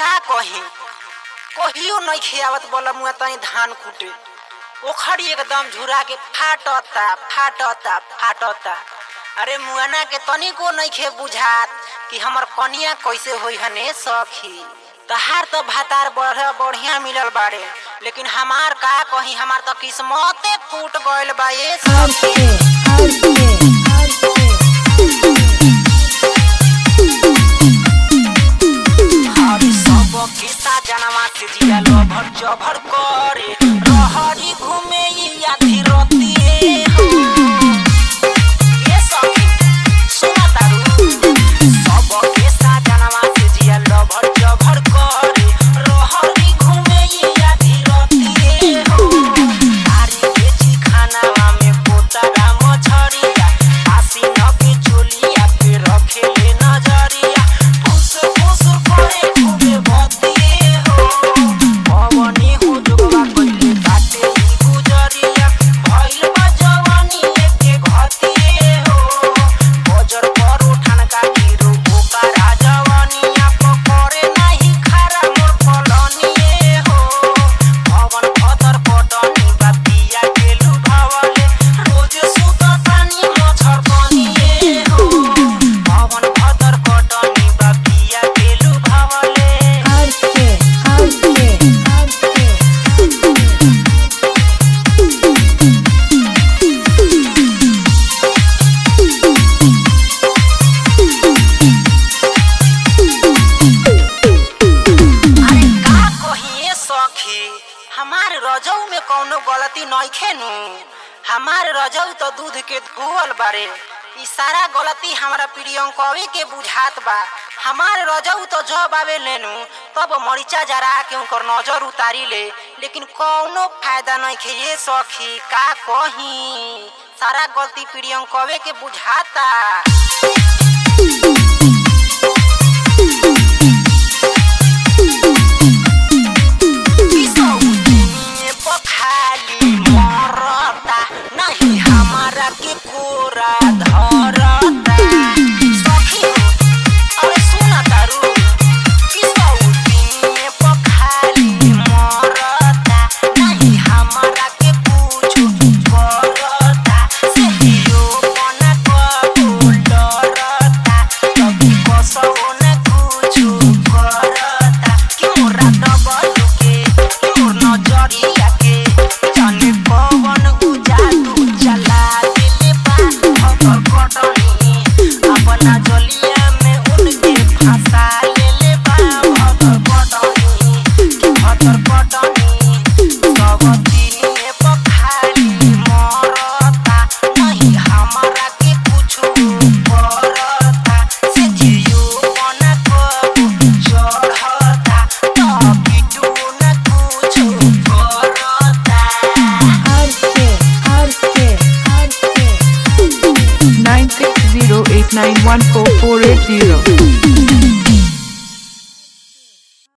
का कही कहियो नहीं खियावत बोला मुआ तनी धान कूटे ओखरी एकदम झुरा के फाटता फाटता फाटता अरे मुआना के तनिको नहीं खे बुझात कि हमर कनिया कैसे होई हने सखी तहार तो भातार बढ़ बढ़िया मिलल बाड़े लेकिन हमार का कही हमार तो किस्मते फूट गइल बा ये सखी हरी सब किस्सा जनवा से जिया लभर जभर करे रहरी घूमे या धीरती हो ये सखी सुना तारू सब किस्सा जनवा से जिया लभर जभर करे रहरी घूमे या धीरती हो तारी के जी खानावा में पोतरा मछरिया आसी न के चोलिया पे रखेले नजरिया फुस फुस करे खूबे भतिए हो पवनी हो जोगवा कइले बाटे ई गुजरिया भइल बा जवानी एके घतिए हो बजर पर उठान का गिरो ओकरा जवानिया पकड़े नाही खारा मोर पलनिए हो पवन भदर पटनी बातिया के लुभावले रोज सुत पानी मछर बनिए हो पवन भदर पटनी बातिया के लुभावले अरे का कहिए सखी हमार रजऊ में कौनो गलती नइखे नु हमार रजऊ तो दूध के धोवल बारे ई सारा गलती हमरा प्रियंकवे के बुझात बा हमार रजऊ तो जब आवे लेनु तब मरीचा जरा के उनकर नजर उतारी ले लेकिन कौनो फायदा नइखे ये सखी का कही सारा गलती प्रियंकवे के बुझाता पखाली मरता नहीं हमारा के कोरा धरता सखी अरे सुना तारू किसौती में पखाली मरता नहीं हमारा के कुछ करता से दियो मन को डरता कभी कसो न कुछ करता कि मोरा डबल के कि मोर नजरिया के जाने पवन उजालू चला दिले बा खबर कटनी अपना जलिया में उनके फंसा लेले बा खबर कटनी कि खबर कटनी सब दिने पखाली मरता नहीं हमारा के कुछो करता से जियो मन को चढ़ता तभी तू न कुछो करता nine six zero eight nine one four four eight zero.